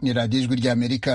ni radiyo ijwi ry'amerika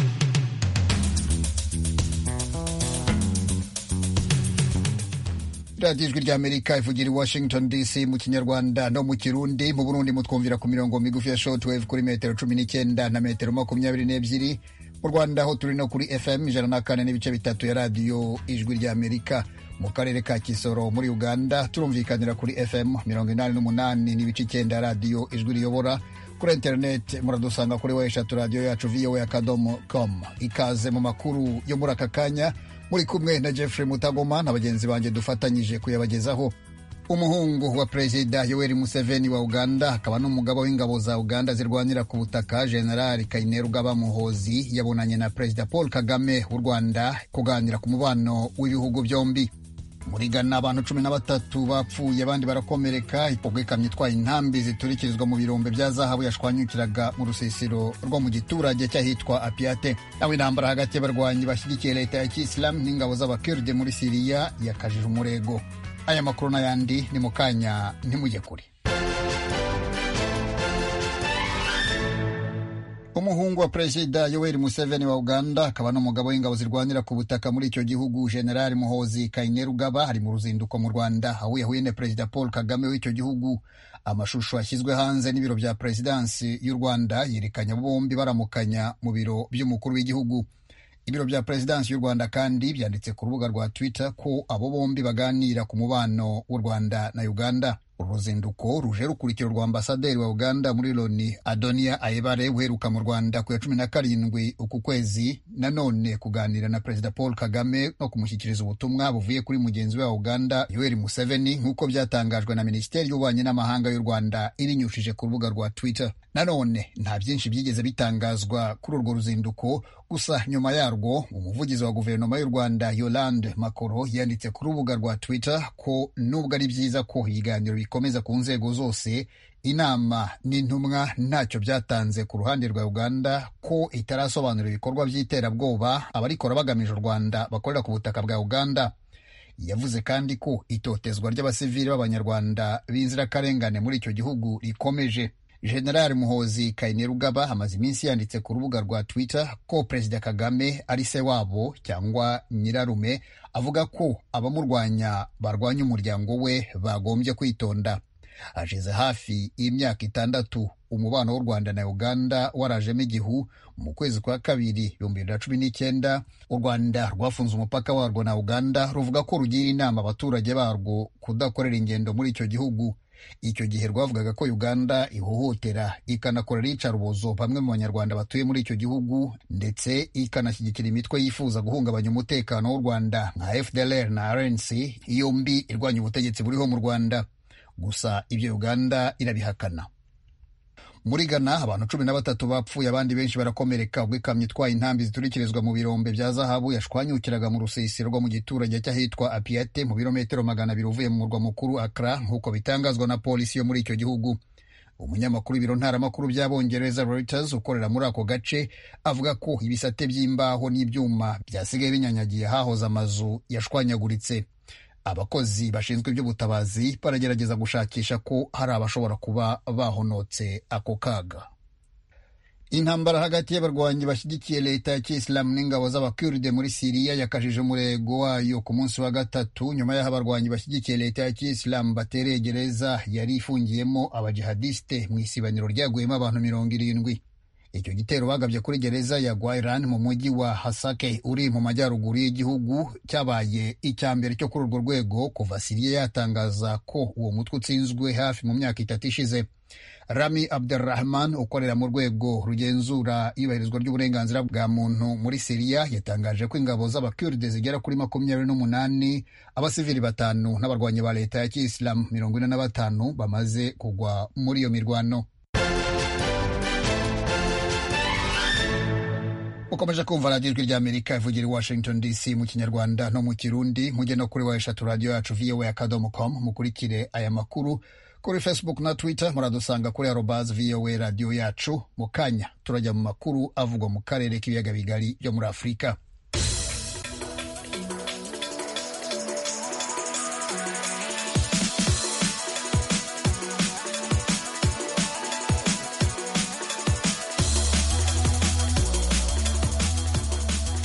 radiyo ijwi ry'amerika ivugira i washington dc mu kinyarwanda no mu kirundi mu burundi mutwumvira ku mirongo migufi ya shortwave kuri metero cumi n'icyenda na metero makumyabiri n'ebyiri mu rwanda aho turi no kuri fm ijana na kane n'ibice bitatu ya radiyo ijwi ry'amerika mu karere ka kisoro muri uganda turumvikanira kuri fm mirongo inani n'umunani n'ibice icyenda radiyo ijwi riyobora kuri interineti muradusanga kuri wa eshatu radiyo yacu voa akadomo com ikaze mu makuru yo muri aka kanya muri kumwe na jeffrey mutagoma na bagenzi banjye dufatanyije kuyabagezaho umuhungu wa perezida yoweri museveni wa uganda akaba n'umugaba w'ingabo za uganda zirwanira ku butaka generali kainerugaba muhozi yabonanye na perezida paul kagame w'u rwanda kuganira ku mubano w'ibihugu byombi muri Ghana abantu cumi na batatu bapfuye abandi barakomereka ipogwa ikamyo itwaye intambi ziturikirizwa mu birombe bya zahabu yashwanyukiraga mu rusisiro rwo mu giturage cy'ahitwa apiate naho intambara hagati y'abarwanyi bashyigikiye leta ya kisilamu n'ingabo z'abakiride muri siriya yakajije umurego aya makuru n'ayandi ni mu kanya ntimujye kure umuhungu wa perezida yoweri museveni wa uganda akaba n'umugabo w'ingabo zirwanira ku butaka muri icyo gihugu generali muhozi kainerugaba ari mu ruzinduko mu rwanda aho yahuye na perezida paul kagame w'icyo gihugu amashusho yashyizwe hanze n'ibiro bya perezidansi y'u rwanda yerekanye bombi baramukanya mu biro by'umukuru w'igihugu ibiro bya perezidansi y'u rwanda kandi byanditse ku rubuga rwa twitter ko abo bombi baganira ku mubano w'u rwanda na uganda uru ruzinduko ruje rukurikira rwa ambasaderi wa uganda muri loni adonia ayebare uheruka mu rwanda ku ya cumi na karindwi uku kwezi nanone kuganira na perezida paul kagame no kumushyikiriza ubutumwa buvuye kuri mugenzi we wa uganda yoweri museveni nk'uko byatangajwe na minisiteri y'ububanyi n'amahanga y'u rwanda ibinyujije ku rubuga rwa twitter nanone nta byinshi byigeze bitangazwa kuri urwo ruzinduko gusa nyuma yarwo umuvugizi wa guverinoma y'u rwanda yolande makoro yanditse ku rubuga rwa twitter ko nubwo ari byiza ko ibiganiro bikomeza ku nzego zose inama n'intumwa ntacyo byatanze ku ruhande rwa uganda ko itarasobanura ibikorwa by'iterabwoba abarikora bagamije u rwanda bakorera ku butaka bwa uganda yavuze kandi ko itotezwa ry'abasivili b'abanyarwanda b'inzirakarengane muri icyo gihugu rikomeje generali muhozi kainerugaba amaze iminsi yanditse ku rubuga rwa twitter ko perezida kagame ari se wabo cyangwa nyirarume avuga ko abamurwanya barwanya umuryango we bagombye kwitonda hashize hafi y'imyaka itandatu umubano w'u rwanda na uganda warajemo igihu mu kwezi kwa kabiri ibihumbi bibiri na cumi n'icyenda u rwanda rwafunze umupaka warwo na uganda ruvuga ko rugira inama abaturage barwo kudakorera ingendo muri icyo gihugu icyo gihe rwavugaga ko uganda ihohotera ikanakorera iyicarubozo bamwe mu banyarwanda batuye muri icyo gihugu ndetse ikanashyigikira imitwe yifuza guhungabanya umutekano w'u rwanda nka fdlr na rnc yombi irwanya ubutegetsi buriho mu rwanda gusa ibyo uganda irabihakana muri Ghana abantu cumi na batatu bapfuye abandi benshi barakomereka ubwo ikamyo itwaye intambi ziturikirizwa mu birombe bya zahabu yashwanyukiraga mu rusisiro rwo mu giturage cy'ahitwa apiate mu birometero magana abiri uvuye mu murwa mukuru akra nk'uko bitangazwa na polisi yo muri icyo gihugu umunyamakuru w'ibiro ntaramakuru by'abongereza Reuters ukorera muri ako gace avuga ko ibisate by'imbaho n'ibyuma byasigaye binyanyagiye hahoze amazu yashwanyaguritse abakozi bashinzwe iby'ubutabazi baragerageza gushakisha ko hari abashobora kuba bahonotse ako kaga intambara hagati y'abarwanyi bashyigikiye leta ya kisilamu n'ingabo z'abakurde muri siriya yakajije umurego wayo ku munsi wa gatatu nyuma y'aho abarwanyi bashyigikiye leta ya kisilamu batereye gereza yari ifungiyemo abajihadisite mu isibaniro ryaguyemo abantu mirongo irindwi icyo gitero bagabye kuri gereza ya Gwairan mu mujyi wa Hasake uri mu majyaruguru y'igihugu cyabaye icya mbere cyo kuri urwo rwego kuva Siriya yatangaza ko uwo mutwe utsinzwe hafi mu myaka itatu ishize Rami Abdurrahman ukorera mu rwego rugenzura iyubahirizwa ry'uburenganzira bwa muntu muri Siriya yatangaje ko ingabo z'abakurde zigera kuri makumyabiri n'umunani abasivili batanu n'abarwanyi ba leta ya kisilamu mirongo ine na batanu bamaze kugwa muri iyo mirwano ukomeje kumva radiyo ijwi ry'amerika ivugira i washington dc mu kinyarwanda no mu kirundi mujye no kuri wa eshatu radiyo yacu voa akadomo com mukurikire aya makuru kuri facebook na twitter muradusanga kuri arobas voa radiyo yacu mu kanya turajya mu makuru avugwa mu karere k'ibiyaga bigari byo muri afurika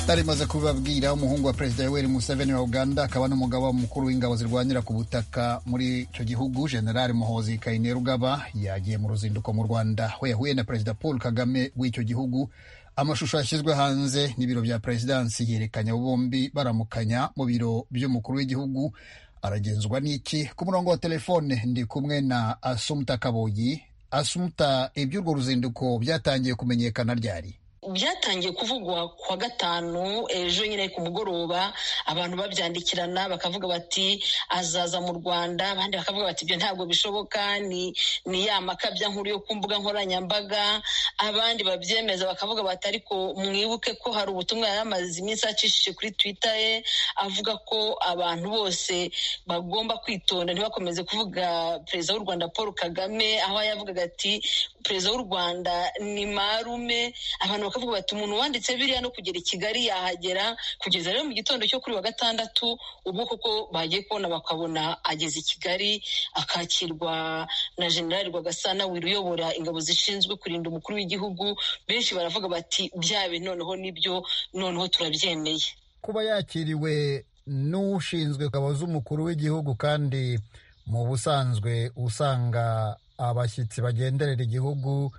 narimaze kubibabwira umuhungu wa perezida yoweri museveni wa uganda akaba n'umugaba mukuru w'ingabo zirwanira ku butaka muri icyo gihugu generali muhozi kainerugaba yagiye mu ruzinduko mu rwanda aho yahuye na perezida paul kagame w'icyo gihugu amashusho yashyizwe hanze n'ibiro bya perezidansi yerekanye abo bombi baramukanya mu biro by'umukuru w'igihugu aragenzwa n'iki ku murongo wa telefone ndi kumwe na asumuta kaboyi asumuta iby'urwo ruzinduko byatangiye kumenyekana ryari byatangiye kuvugwa kuwa gatanu ejo nyine ku mugoroba abantu babyandikirana bakavuga bati azaza mu rwanda abandi bakavuga bati ibyo ntabwo bishoboka ni ni ya makabya nkuru yo ku mbuga nkoranyambaga abandi babyemeza bakavuga bati ariko mwibuke ko hari ubutumwa yari amaze iminsi acishije kuri twita ye avuga ko abantu bose bagomba kwitonda ntibakomeze kuvuga perezida w'u rwanda paul kagame aho yavugaga ati perezida w'u rwanda ni marume abantu bakavuga bati umuntu wanditse biriya no kugera i kigali yahagera kugeza rero mu gitondo cyo kuri wa gatandatu ubwo koko bagiye kubona bakabona ageze i kigali akakirwa na generali rwagasana wiri uyobora ingabo zishinzwe kurinda umukuru w'igihugu benshi baravuga bati byabe noneho nibyo noneho turabyemeye kuba yakiriwe n'ushinzwe ingabo z'umukuru w'igihugu kandi mu busanzwe usanga abashyitsi bagenderera igihugu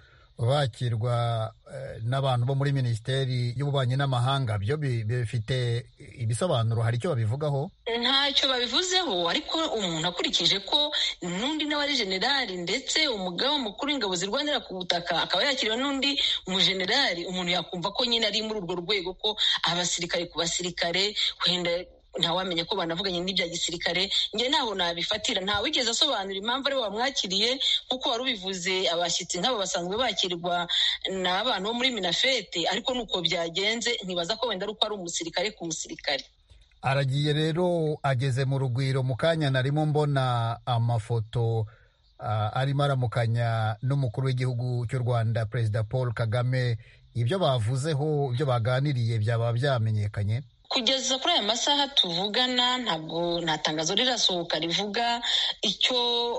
bakirwa n'abantu bo muri minisiteri y'ububanyi n'amahanga byo bifite ibisobanuro hari icyo babivugaho ntacyo babivuzeho ariko umuntu akurikije ko n'undi nawe ari generali ndetse umugaba mukuru w'ingabo zirwanira ku butaka akaba yakiriwe n'undi umujenerali umuntu yakumva ko nyine ari muri urwo rwego ko abasirikare ku basirikare wenda ntawamenya ko banavuganye n'ibya gisirikare njye ntaho nabifatira nta wigeze asobanura impamvu ariwe wamwakiriye nk'uko wari ubivuze abashyitsi nk'abo basanzwe bakirwa n'abantu bo muri minafete ariko nuko byagenze ntibaza ko wenda ari uko ari umusirikare ku musirikare aragiye rero ageze mu rugwiro mu kanya narimo mbona amafoto arimo aramukanya n'umukuru w'igihugu cy'u rwanda perezida paul kagame ibyo bavuzeho ibyo baganiriye byaba byamenyekanye kugeza kuri aya masaha tuvugana ntabwo nta tangazo rirasohoka rivuga icyo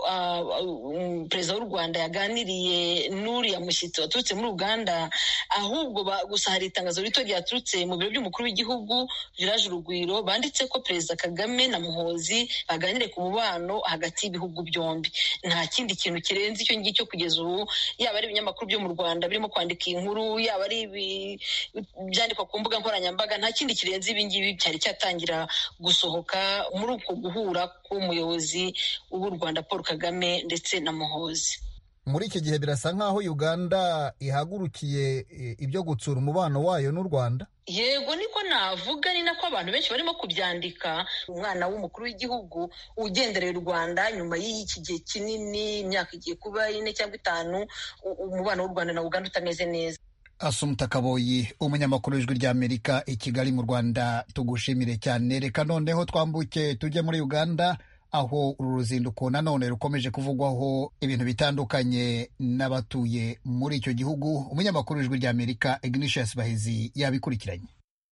perezida w'u rwanda yaganiriye n'uriya mushyitsi waturutse muri uganda ahubwo gusa hari itangazo rito ryaturutse mu biro by'umukuru w'igihugu viraje urugwiro banditse ko perezida kagame na muhozi baganire ku mubano hagati y'ibihugu byombi nta kindi kintu kirenze icyo ngicyo kugeza ubu yaba ari ibinyamakuru byo mu rwanda birimo kwandika inkuru yaba ari ibyandikwa ku mbuga nkoranyambaga nta kindi kirenze ibi ngibi cyari cyatangira gusohoka muri uko guhura k'umuyobozi w'u rwanda paul kagame ndetse na muhozi muri iki gihe birasa nk'aho uganda ihagurukiye ibyo gutsura umubano wayo n'u rwanda yego niko navuga ni nako abantu benshi barimo kubyandika umwana w'umukuru w'igihugu ugendereye u rwanda nyuma y'iki gihe kinini imyaka igiye kuba ine cyangwa itanu umubano w'u rwanda na uganda utameze neza asumuta kaboyi umunyamakuru w'ijwi ry'amerika i kigali mu rwanda tugushimire cyane reka noneho twambuke tujye muri uganda aho uru ruzinduko nanone rukomeje kuvugwaho ibintu bitandukanye n'abatuye muri icyo gihugu umunyamakuru w'ijwi ry'amerika ignatius bahizi yabikurikiranye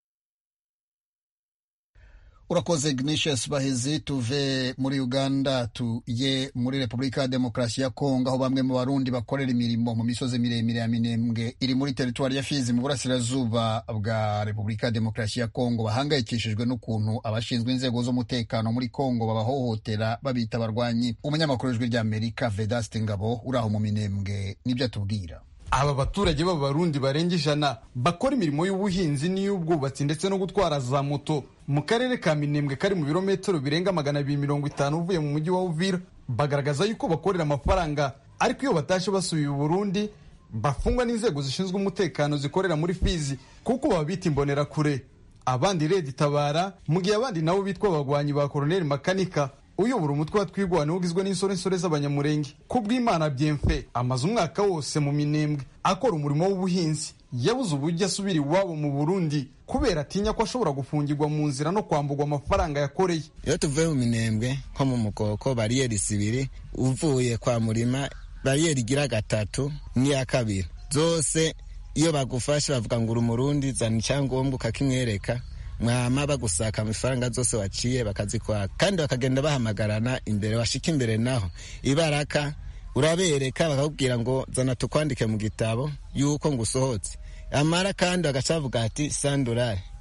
urakoze ignatius bahizi tuve muri uganda tujye muri repubulika ya demokarasi ya kongo aho bamwe mu barundi bakorera imirimo mu misozi miremire ya minembwe iri muri teritwari ya fizi mu burasirazuba bwa repubulika ya demokarasi ya kongo bahangayikishijwe n'ukuntu abashinzwe inzego z'umutekano muri kongo babahohotera babita abarwanyi umunyamakuru w'ijwi ry'amerika vedaste ngabo uri aho mu minembwe nibyo atubwira aba baturage b'abarundi barenga ijana bakora imirimo y'ubuhinzi n'iy'ubwubatsi ndetse no gutwara za moto mu karere ka minembwe kari mu birometero birenga magana abiri mirongo itanu uvuye mu mujyi wa uvira bagaragaza yuko bakorera amafaranga ariko iyo batashe basubiye uburundi bafungwa n'inzego zishinzwe umutekano zikorera muri fizi kuko baba bita imbonerakure abandi redi tabara mu gihe abandi nabo bitwa abagwanyi ba koroneli makanika uyobora umutwe wa twigwana ugizwe n'insoresore z'abanyamurenge ku bw'imana byemfe amaze umwaka wose mu minembwe akora umurimo w'ubuhinzi yabuze uburyo asubira iwabo mu burundi kubera atinya ko ashobora gufungirwa mu nzira no kwambugwa amafaranga yakoreye iyo tuvuye mu minembwe nko mu mukoko bariyeri zibiri uvuye kwa murima bariyeri igira gatatu n'iya kabiri zose iyo bagufashe bavuga ngo uri umurundi zana icyangombwa ukakimwereka mwama bagusaka amafaranga zose waciye bakazikwaka kandi bakagenda bahamagarana imbere washika imbere naho ibaraka urabereka bakakubwira ngo zana tukwandike mu gitabo yuko ngo usohotse amara kandi bagaca bavuga ati sandurari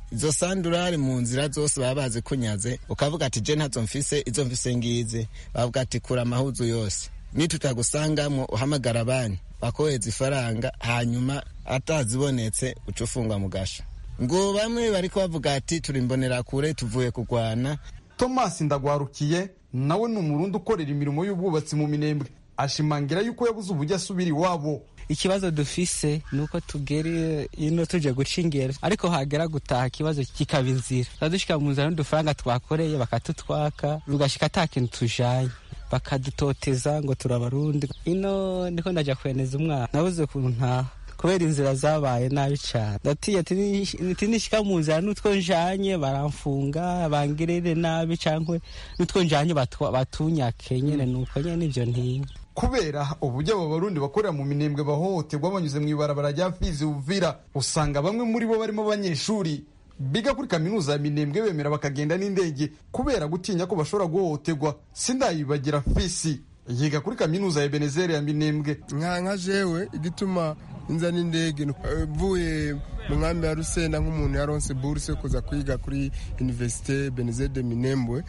izo sandurari mu nzira zose baba bazi kunyaze ukavuga ati je ntazo mfise izo mfise ngize bavuga ati kura amahuzu yose nitutagusangamwo uhamagara banki bakohereza ifaranga hanyuma atazibonetse uca ufungwa mu gasho ngo bamwe bariko bavuga ati turi kure tuvuye kurwana thomas ndagwarukiye nawe ni umurundi ukorera imirimo y'ubwubatsi mu minembwe ashimangira yuko yabuze uburyo asubira iwabo ikibazo dufise ni uko tugera ino tuje guca ingero ariko hagera gutaha ikibazo kikaba inzira turadushika mu nzira n'udufaranga twakoreye bakatutwaka bigashika ata kintu tujanye bakadutoteza ngo turabarundi ino ndiko ndaja kweneza umwana nabuze ukuntu ntaha kubera inzira zabaye nabi cyane ndatiye ati nishika mu nzira n'utwo njanye baramfunga bangirire nabi cyangwa n'utwo njanye batunyake nyene nuko nyene nivyo ntinya kubera uburyo abo barundi bakorera mu minembwe bahohoterwa banyuze mu ibarabara rya fizi uvira usanga bamwe muri bo barimo abanyeshuri biga kuri kaminuza ya minembwe bemera bakagenda n'indege kubera gutinya ko bashobora guhohoterwa sindayibagira fisi yiga kuri kaminuza ya benezeri ya minembwe nka nka jewe igituma inza n'indege mvuye mu nkambi ya rusenda nk'umuntu yaronse buruse yo kuza kwiga kuri universite benezeri de minembwe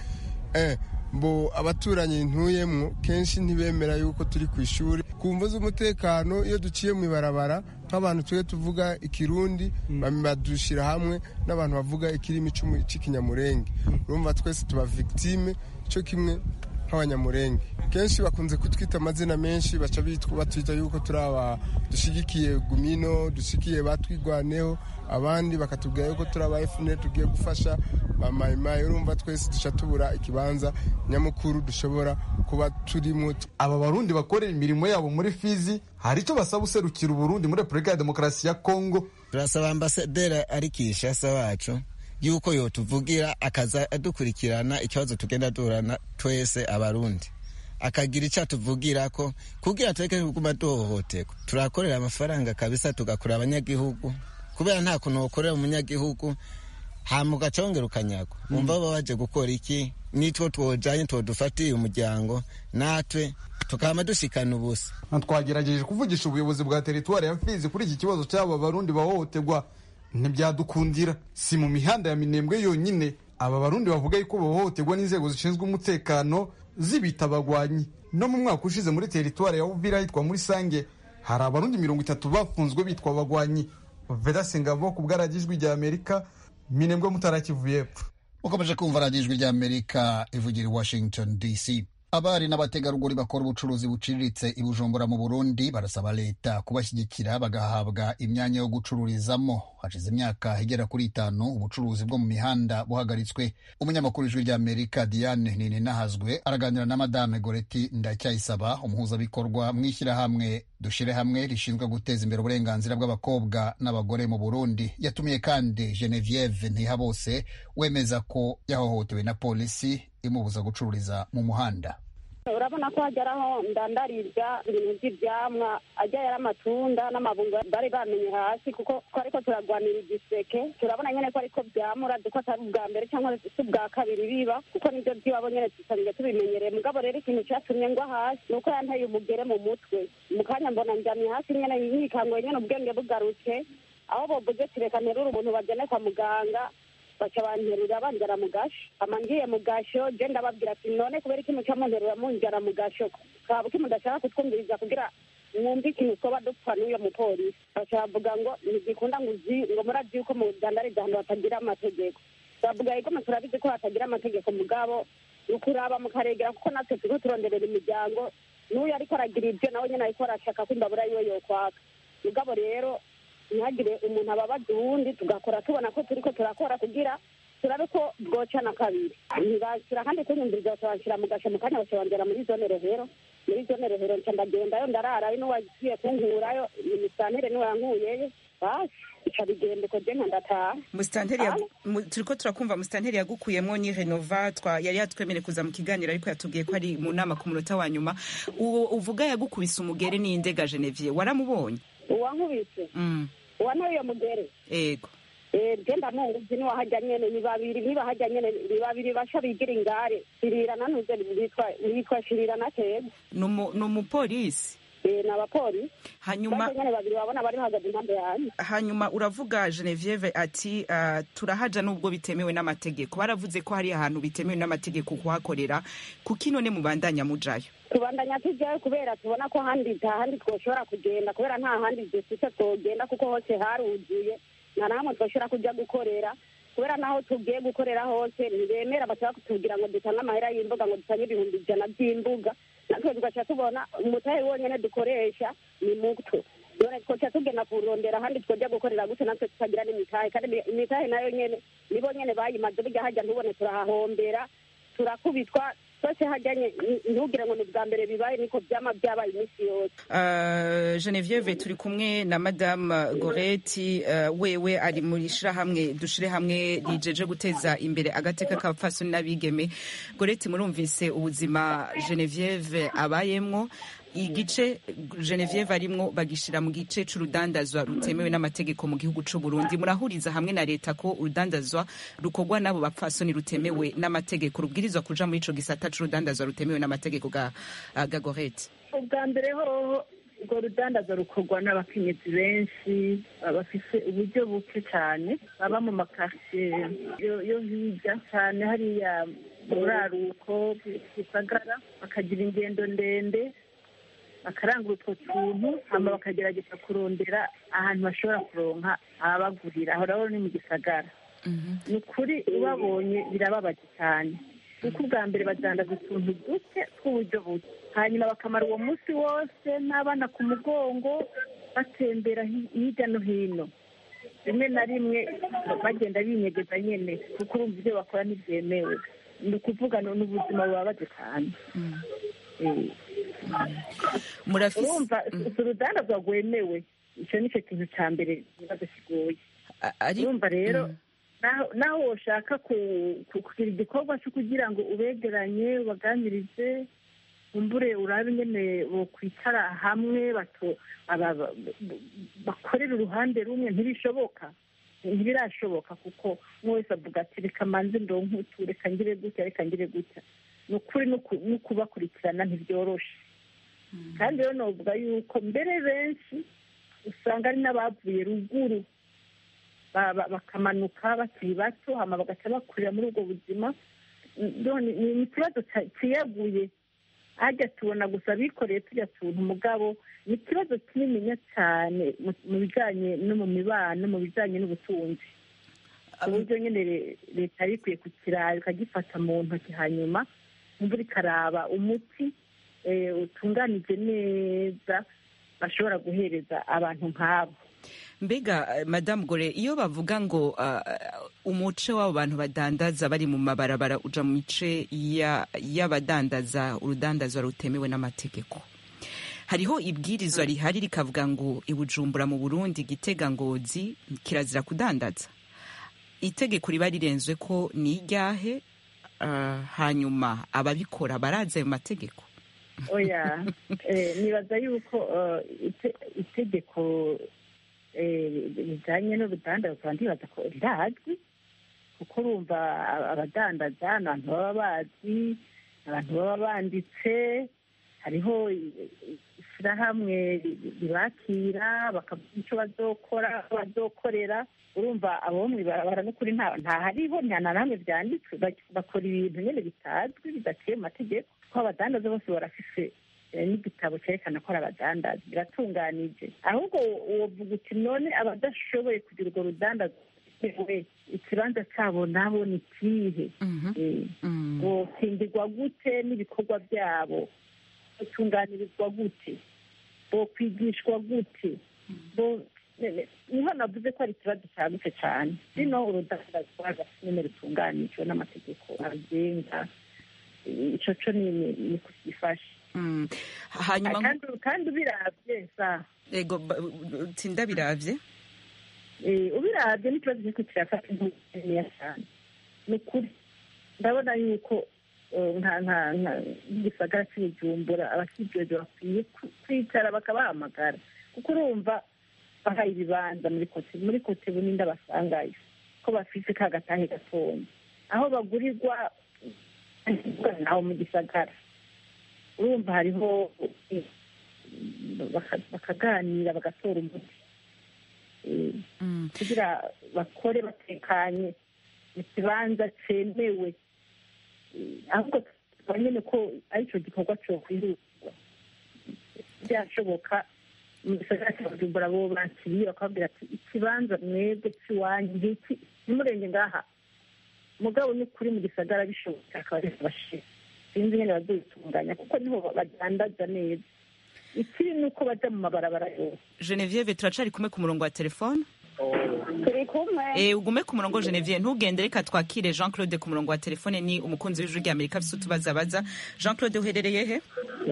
mbo abaturanyi ntuyemwo kenshi ntibemera yuko turi ku ishuri ku mvo z'umutekano iyo duciye mu ibarabara nk'abantu tujye tuvuga ikirundi badushyira hamwe n'abantu bavuga ikirimi cy'ikinyamurenge urumva twese tuba victime cyo kimwe nk'abanyamurenge kenshi bakunze kutwita amazina menshi baca batwita yuko turi aba dushyigikiye gumino dushyigikiye batwigwaneho abandi bakatubwira yuko turi aba efuperi tugiye gufasha ba mayimayi urumva twese duca tubura ikibanza nyamukuru dushobora kuba turimo aba barundi bakorera imirimo yabo muri fizi hari icyo basaba userukira uburundi muri repubulika ya demokarasi ya kongo turasaba ambasaderi ari kishasa wacu yuko yotuvugira akaza adukurikirana ikibazo tugenda duhorana twese abarundi akagira icyo atuvugira ko kugira tureke kuguma duhohoterwa turakorera amafaranga kabisa tugakura abanyagihugu kubera nta kuntu wakorera umunyagihugu hama ugaca wongera ukanyagwa wumva baba baje gukora iki nitwo twojanye twodufatiye umuryango natwe tukaba dushikana ubusa twagerageje kuvugisha ubuyobozi bwa teritwari ya fizi kuri iki kibazo cy'aba barundi bahohoterwa ntibyadukundira si mu mihanda ya minembwe yonyine aba barundi bavuga yuko bahohoterwa n'inzego zishinzwe umutekano zibita abagwanyi no mu mwaka ushize muri teritwari ya uvira hitwa muri sange hari abarundi mirongo itatu bafunzwe bitwa abagwanyi vedase ngabo ku bwaragijwi rya amerika minembwe mutarakivuye epfo ukomeje kumva radiyo ijwi rya amerika ivugira i washington dc abari n'abategarugori bakora ubucuruzi buciriritse i bujumbura mu burundi barasaba leta kubashyigikira bagahabwa imyanya yo gucururizamo hashize imyaka igera kuri itanu ubucuruzi bwo mu mihanda buhagaritswe umunyamakuru w'ijwi rya amerika diane nininahazwe araganira na madame goreti ndacyayisaba umuhuzabikorwa mu ishyirahamwe dushire hamwe rishinzwe guteza imbere uburenganzira bw'abakobwa n'abagore mu burundi yatumiye kandi genevieve ntihabose wemeza ko yahohotewe na polisi imubuza gucururiza mu muhanda urabona ko hageraho ndandarirya ibintu by'ibyamwa ajya yari amatunda n'amabungo bari bamenye hasi kuko twariko turagwanira igiseke turabona nyene ko ariko byamura duko atari ubwa mbere cyangwa si ubwa kabiri biba kuko nibyo by'iwabo nyene dusanzwe tubimenyereye mugabo rero ikintu cyatumye ngwa hasi ni uko yanteye umugere mu mutwe mu kanya mbona njamye hasi nyene yikanguye nyene ubwenge bugarutse aho bovuze tireka nterura umuntu bagene kwa muganga baca banterura banjara mu gasho ama ngiye mu gasho je ndababwira ati none kubera iki muca munterura munjara mu gasho kaba uki mudashaka kutwumviriza kugira mwumve ikintu twoba dupfa n'uyo mupolisi baca bavuga ngo ntigikunda ngo uzi ngo murazi yuko mudandariza ahantu hatagira amategeko bavuga yuko turabizi ko hatagira amategeko mugabo ni ukuraba mukaregera kuko natwe turiko turonderera imiryango n'uyu ariko aragira ibyo nawe nyene ariko arashaka ko imbabura yiwe yokwaka mugabo rero ntihagire umuntu ababaza uwundi tugakora tubona ko turiko turakora kugira turabe ko bwoca na kabiri ntibashyira kandi kunyumviriza bakabashyira mu gasho mu kanya bakabongera muri zone rehero muri zone rehero nca ndagendayo ndararayo n'uwagiye kunkurayo imisantere niwe yankuyeyo basi ica bigenda uko je ndataha musitanteri turiko turakumva musitanteri yagukuyemwo ni renova twa yari yatwemereye kuza mu kiganiro ariko yatubwiye ko ari mu nama ku munota wa nyuma uwo uvuga yagukubise umugere n'indega genevier waramubonye uwankubise uwantoye iyo mugere ego genda munguzi niwe hajya nyene ni babiri niba hajya nyene ni babiri basha bigira ingare shirira nanuze bitwa bitwa shirira na teza ni umupolisi eh, ni abapolisi hanyuma bose nyene babiri babona bari bahagaze impande yanjye hanyuma uravuga Genevieve ati uh, turahaja nubwo bitemewe n'amategeko baravuze ko hari ahantu bitemewe n'amategeko kuhakorera kuki none mubandanya mujayo tubandanya tujyayo kubera tubona ko handi nta handi twoshobora kugenda kubera nta handi dufite twogenda kuko hose haruzuye nta na hamwe twoshobora kujya gukorera kubera naho tugiye gukorera hose ntibemera bashaka kutubwira ngo dutange amahera y'imbuga ngo dutange ibihumbi ijana by'imbuga natwe tugaca tubona umutahe wonyine dukoresha ni muto none twoca tugenda kurondera ahandi twojya gukorera gute natwe tutagira n'imitahe kandi imi- imitahe nayo nyene nibo nyene bayimaze burya hajya ntubone turahahombera turakubitwa twese hajyanye ntugire ngo ni bwa mbere bibaye niko byama byabaye iminsi yose Uh, Genevieve turi kumwe na Madame Goreti uh, wewe ari muri shirahamwe dushire hamwe rijeje guteza imbere agateka k'abapfasoni n'abigeme Goreti murumvise ubuzima Genevieve abayemwo igice Genevieve arimwo bagishira mu gice c'urudandazwa rutemewe n'amategeko mu gihugu c'u Burundi murahuriza hamwe na leta ko urudandazwa rukorwa n'abo bapfasoni rutemewe n'amategeko rubwirizwa kuja muri ico gisata c'urudandazwa rutemewe n'amategeko ga, ga Goreti ubwa mbere hoho urwo rudandaza rukorwa n'abakenyezi benshi bafise uburyo buke cyane baba mu makaritsiye yo- yo hirya cyane hariya mu buraruko gisagara bakagira ingendo ndende bakarangura utwo tuntu hama bakagerageza kurondera ahantu bashobora kuronka ababagurira aho rero ni mu gisagara ni ukuri ubabonye birababaje cyane kuko ubwa mbere badandaza utuntu duke tw'uburyo buke hanyuma bakamara uwo munsi wose n'abana ku mugongo batembera hi- hirya no hino rimwe na rimwe bagenda binyegeza nyene kuko urumva ibyo bakora ntibyemewe ni ukuvuga ni ubuzima bubabaje cyane Eh. murafise urumva si urudandazwa rwemewe icyo ni cyo kintu cya mbere ikibazo kigoye A- ari urumva rero naho naho woshaka ku- ku- kugira igikorwa cyo kugira ngo ubegeranye ubaganirize umbure urabe ingene bokwicara hamwe bato aba- ba- bakorera uruhande rumwe ntibishoboka ntibirashoboka kuko umwe wese avuga ati reka manze ndonke utu reka ngire gutya reka ngire gutya ni ukuri no ku- no kubakurikirana ntibyoroshe kandi rero novuga yuko mbere benshi usanga ari n'abavuye ruguru ba- ba- bakamanuka bakiri bato hama bagaca bakurira muri ubwo buzima none ni ni ikibazo ca- ciyaguye hajya tubona gusa bikoreye turya tuntu mugabo ni ikibazo kinininya cyane mu- mu bijanye no mu mibano mu bijanye n'ubutunzi ku buryo nyine re- leta yari ikwiye kukiraba ikagifata mu ntoki hanyuma imvura ikaraba umuti eh, utunganije neza bashobora guhereza abantu nk'abo mbega eh, madamu gore iyo bavuga ngo ah, umuce w'abo bantu badandaza bari mu mabarabara uja mu mice ya- y'abadandaza urudandazwa rutemewe n'amategeko hariho ibwirizwa rihari rikavuga ngo ibujumbura mu burundi gitega ngozi kirazira kudandaza itegeko riba rirenzwe ko ni iryahe ah, hanyuma ababikora barazi ayo mategeko oya eh, nibaza yuko eh, ite- itegeko eh, rijanye n'urudandazwa ndibaza ko rirazwi kuko urumva aba- abadandaza ni abantu baba bazi abantu baba banditse hariho i- i- ishyirahamwe ri- ribakira bakavuga icyo bazokora bazokorera urumva abo mu ibarabara n'ukuri nta nta hariho nta na hamwe byanditswe bak- bakora ibintu nyine bitazwi bidaciye mu mategeko ko abadandaza bose barafise eh, n'igitabo cyerekana ko ari abadandaza biratunganije ahubwo wovuga uti none abadashoboye kugira urwo rudandaza we ikibanza cyabo nabo ni ikihe Eh, bokingirwa gute n'ibikorwa byabo batunganirizwa gute bokwigishwa gute bo ne- ne- niho navuze ko ari ikibazo cyagutse cyane rino urudandazwa nyine rutunganijwe n'amategeko abigenga ico co ni ni- ni kugifasha Mm. hanyuma kandi kandi ubiravye sa ego ba- tinda biravye Eh, ubiravye n'ikibazo kiriko kirafata intuya cyane ni ukuri ndabona yuko eh, nka nka nka nk'igisagara cy'ibujumbura abakijejwe bakwiye ku- kwicara bakabahamagara kuko urumva bahaye ibibanza muri kote muri kote bunini basangayo ko bafise ka gatahe gatonya aho bagurirwa naho mu gisagara urumva hariho baka- bakaganira bagatora umuti Eh, kugira bakore batekanye mu kibanza cyemewe Eh, ahubwo tuba nyine ko aricyo gikorwa cyokwihutwa byashoboka mu gisagara cya bujumbura bo bakiriye bakababwira ati ikibanza mwebwe cy'iwanyu ngiki ntimurenge ngaha mugabo ni kuri mu gisagara bishoboka akaba ari bashira sinzi nyine bazitunganya kuko niho badandaza neza ikiri ni uko bajya mu mabarabara yose genevieve turacari kumwe ku murongo wa telefone turi kumwe Eh, ugume ku murongo Genevieve ntugende reka twakire Jean Claude ku murongo wa telefone ni umukunzi w'ijwi rya Amerika afite utubazo abaza Jean Claude uherereye he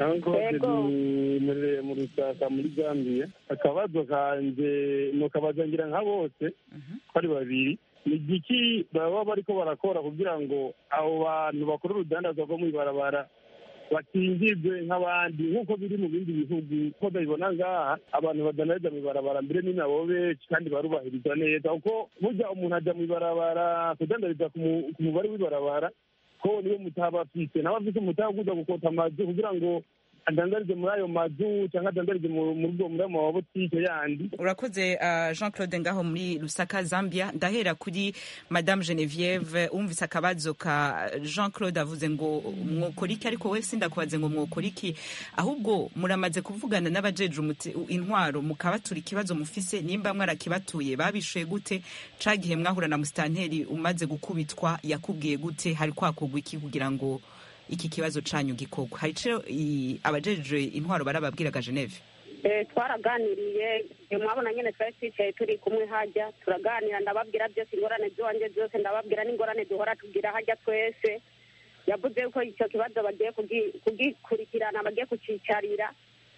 Yego. murere mu rusaka muri gambia akabazo kanje nukabaza ngira nka bose ko ari babiri ni igiki baba bariko barakora kugira ngo abo bantu bakora urudandazwa rwo mw'ibarabara bakingirwe nk'abandi nk'uko biri mu bindi bihugu ko babibona ngaha abantu badandariza mw'ibarabara mbere ni nabo benshi kandi barubahirizwa neza kuko burya umuntu ajya mw'ibarabara kudandariza ku mu- ku mubare w'ibarabara ko niyo mutaba afise nawe afise umutaba kuza gukota amazu kugira ngo adandarize muri ayo mazu cyangwa adandarize mu- muri ubwo muri ayo mabotike yandi urakoze uh, Jean Claude ngaho muri Lusaka Zambia ndahera kuri Madame Genevieve umvise akabazo ka Jean Claude avuze ngo mwokora iki ariko we sindakubaze ngo mwokora iki ahubwo muramaze kuvugana n'abajeje umuti- intwaro mukabatura ikibazo mufise nimba mwarakibatuye babishuye gute ca gihe mwahura na musitanteri umaze gukubitwa yakubwiye gute hari kwakugwa iki kugira ngo iki kibazo canyu gikorwa hari ico i- abajeje intwaro barababwiraga Geneve Eh, twaraganiriye eh, mwabona nyine twari twicaye turi kumwe hajya turaganira ndababwira byose ingorane z'iwanjye zose ndababwira n'ingorane duhora tugira hajya twese yavuze ko icyo kibazo bagiye kugi- kugikurikirana bagiye kucicarira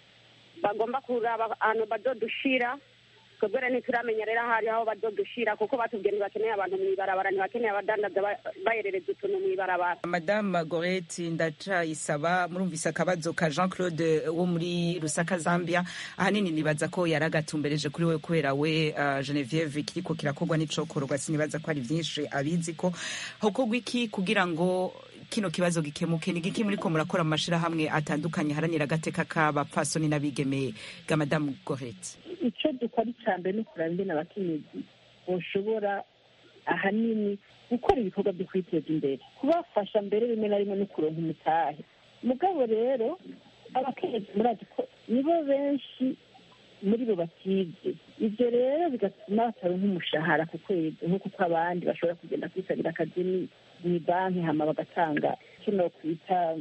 bagomba kuraba ahantu bazodushira twebwe rero ntituramenya rero aho ari aho bazodushira kuko batubwiye ntibakeneye abantu mu ibarabara ntibakeneye abadandaza ba- baherereza utuntu mu ibarabara madame goreti ndacayisaba murumvise akabazo ka jean claude wo muri rusaka zambia ahanini nibaza ko yari agatumbereje kuri we kubera we uh, genevieve kiriko kirakorwa n'icokorwa sinibaza ko ari vyinshi abizi ko hokorwa iki kugira ngo kino kibazo gikemuke ni giki muriko murakora mu mashirahamwe atandukanye haranira agateka k'abapfasoni n'abigeme ga madame goreti icyo dukora icya mbere ni ukureba ingene abakenyezi boshobora ahanini gukora ibikorwa byo kwiteza imbere kubafasha mbere rimwe na rimwe no kuronka umutahe mugabo rero abakenyezi murazi ko nibo benshi muri bo batize ibyo rero bigatuma bataronka umushahara ku kwezi nk'uko uko abandi bashobora kugenda kwisabira akazi ni- mu banki hama bagatanga icyo nokwita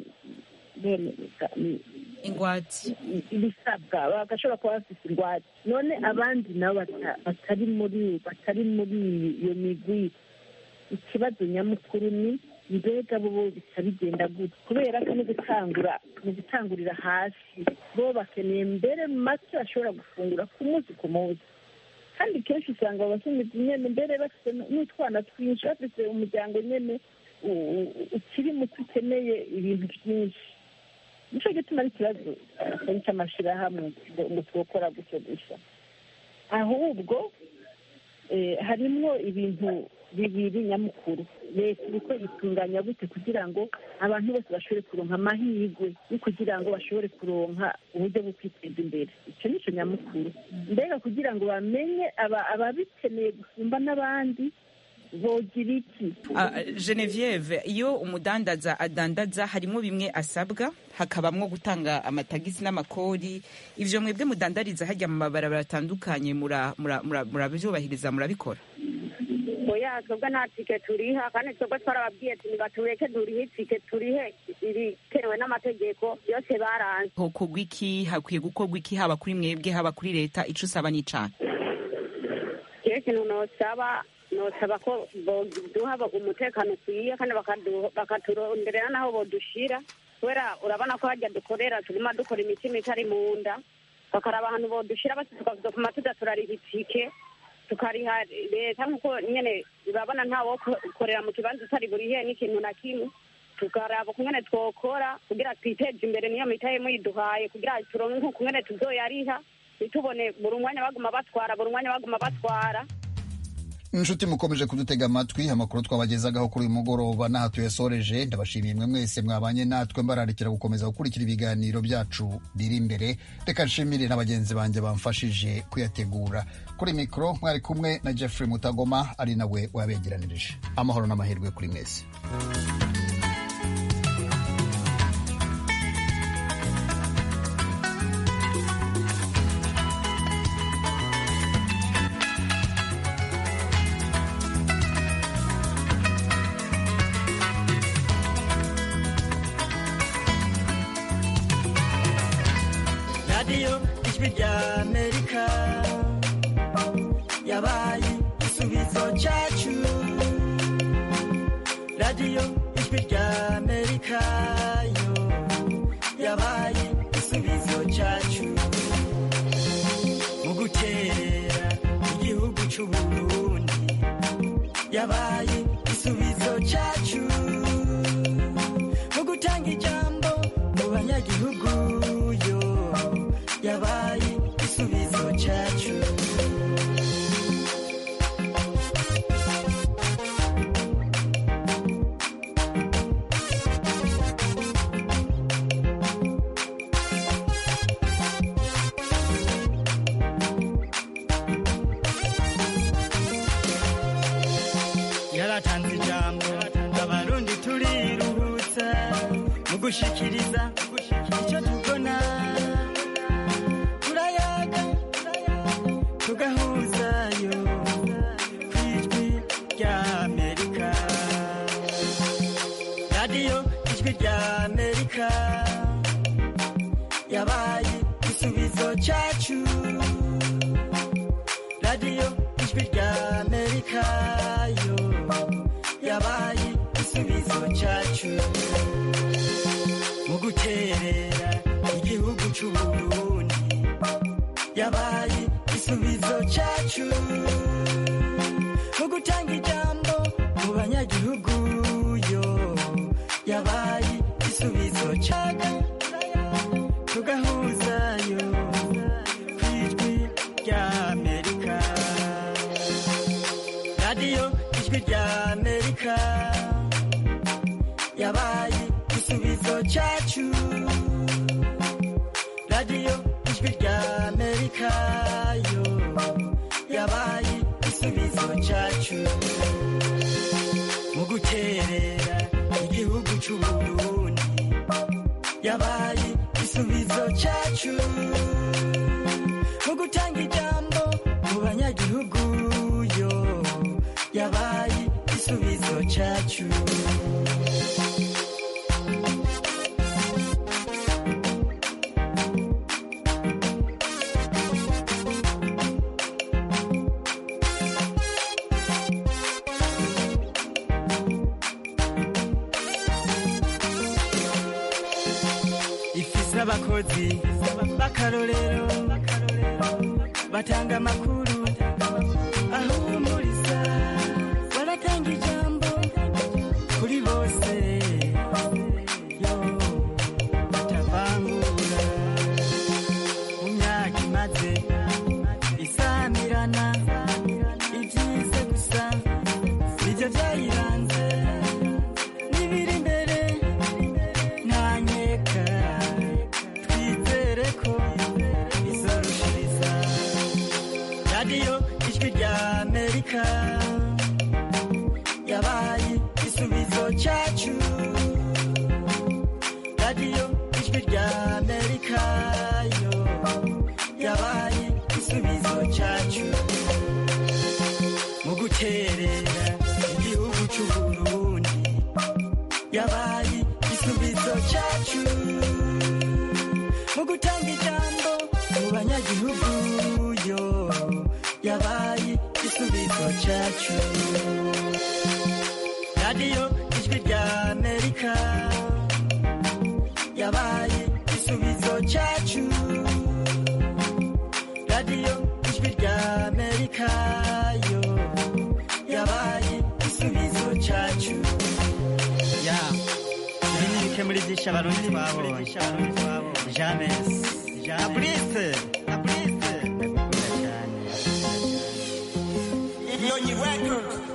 bene- ni- ingwate ibisabwa bagashobora kuba bafite ingwate none abandi nabo bata- batari muri batari muri iyo migwi ikibazo nyamukuru ni mbega bo bo bisa bigenda gute kubera ko no gutangura mu gutangurira hasi bo bakeneye mbere mu make bashobora gufungura ku munsi ku munsi kandi kenshi usanga abakenyezi nyene mbere bafite n'utwana twinshi bafite umuryango nyene u- u- ukiri muto ukeneye ibintu byinshi nicyo gituma ari ikibazo atari cy'amashyirahamwe ngo ngo twokora gutyo gusa ahubwo eh, harimwo ibintu bibiri nyamukuru leta iriko itunganya gute kugira ngo abantu bose bashobore kuronka amahirwe yo kugira ngo bashobore kuronka uburyo bwo kwiteza imbere icyo nicyo nyamukuru mbega kugira ngo bamenye aba- ababikeneye gusumba n'abandi bogira iki Ah, Genevieve iyo umudandaza adandaza harimo bimwe asabwa hakabamwo gutanga amatagisi n'amakori ivyo mwebwe mudandariza hajya mu mabarabara atandukanye mura- mura- mura- murabyubahiriza murabikora oya twebwe nta tike turiha kandi twebwe twarababwiye ati nibatureke durihe itike turihe ibitewe n'amategeko yose baranze hokorwa iki hakwiye gukorwa iki haba kuri mwebwe haba kuri leta ico usaba n'icana iyo ikintu nosaba nosaba ko boduha umutekano ukwiye kandi bakadu- bakaturonderera n'aho bodushira kubera urabona ko hajya dukorera tuguma dukora imitima itari mu nda bakaraba ahantu bodushira basi tukazokuma tuza turariha itike tukariha leta nk'uko nyene urabona ntawokorera mu kibanza utari burihe n'ikintu na kimwe tukaraba kungene twokora kugira twiteje imbere niyo mitahe muyiduhaye kugira turonke nk'ukungene tuzoyariha ntitubone buri umwanya baguma batwara buri umwanya baguma batwara inshuti mukomeje kudutega amatwi amakuru twabagezagaho kuri uyu mugoroba n'aha tuyasoreje ndabashimiye mwe mwese mwabanye natwe mbararikira gukomeza gukurikira ibiganiro byacu biri imbere reka nshimire na bagenzi banjye bamfashije kuyategura kuri mikoro mwari kumwe na jeffrey mutagoma ari nawe wabegeranirije amahoro n'amahirwe kuri mwese radiyo ijwi rya amerika yabaye igisubizo cyacu radiyo ijwi rya amerika yo yabaye igisubizo cyacu mu guterera igihugu cy'u burundi yabaye igisubizo cyacu mu gutanga ijambo mu banyagihugu yo yabaye igisubizo cyacu yaratanze ijambo abarundi turiruhutsa mu gushikiriza icyo tubona turayaga tugahuzayo ku ijwi rya amerika radiyo ijwi rya amerika yabaye igisubizo cyacu radiyo ijwi rya amerika yo yabaye igisubizo cyacu mu guterera igihugu cy'u burundi yabaye igisubizo cyacu mu gutanga ijambo mu banyagihugu yo yabaye igisubizo cyacu tugahuzayo ku ijwi rya amerika radiyo ijwi rya amerika yabaye igisubizo cyacu radiyo ijwi rya amerika yo yabaye igisubizo cyacu mu guterera igihugu cy'u burundi yabaye igisubizo cyacu mu gutanga ijambo mu banyagihugu yo yabaye igisubizo cyacu ifise abakozi b'akarorero batanga amakuru ahumuriza baratanga ijambo kuri bose yo batavangura mu myaka imaze isamirana ibyize gusa nibyo byayiranze n'ibiri imbere ntanyeka twizere ko bizorushiriza radiyo ijwi rya amerika yabaye igisubizo cyacu radiyo ijwi rya amerika yo yabaye igisubizo cyacu mu guterera igihugu cy'u burundi yabaye igisubizo cyacu mu gutanga ijambo mu banyagihugu yo yabaye igisubizo cyacu radiyo ijwi rya amerika yabaye igisubizo cyacu radiyo ijwi rya amerika yo yabaye igisubizo cyacu ya ibi ni bike muri byinshi abarundi twabonye james na burise na burise ndagukunda cyane iyo Kibonyi Records.